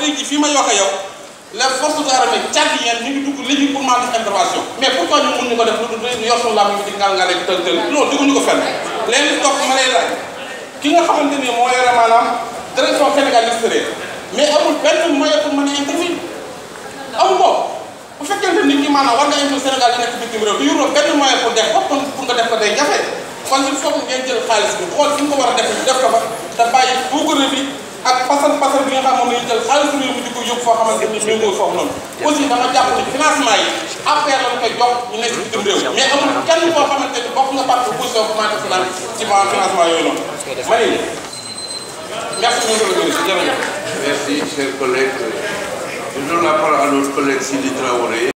tey jii fii may wax ak yow les forces armées tchadiennes ñu ngi dugg légitimement def intervention mais pourquoi ñu mun ñu ko def lu dul yor suñu làmb di ngal ngale tël tël non dugguñu ko fenn léegi topp ma lay laaj ki nga xamante ni moo yore maanaam direction Sénégal extérieur mais amul benn moyen pour mën a intervenir amul ko bu fekkente nit ñi maanaam war nga indi Sénégal yi nekk bitim réew te yoroo benn moyen pour def ko kon pour nga def ko day jafe kon il faut que ngeen jël xaalis bi xool fi nga ko war a def def ko fa te bàyyi buugare bi ak pasal pasal bi nga xam moom la ñu jël xaalis réew mi di ko yóbbu foo xamante ni méngoo foofu noonu aussi dama jàpp ni financement yi affaire lañ koy jox ñu nekk bitim réew mais amul kenn koo xamante ni bokk nga parti position commencé finance ci ma financement yooyu noonu ma ne merci monsieur le ministre jërëjëf Merci, chers collègues. Je donne la parole à notre collègue Sidi Traoré.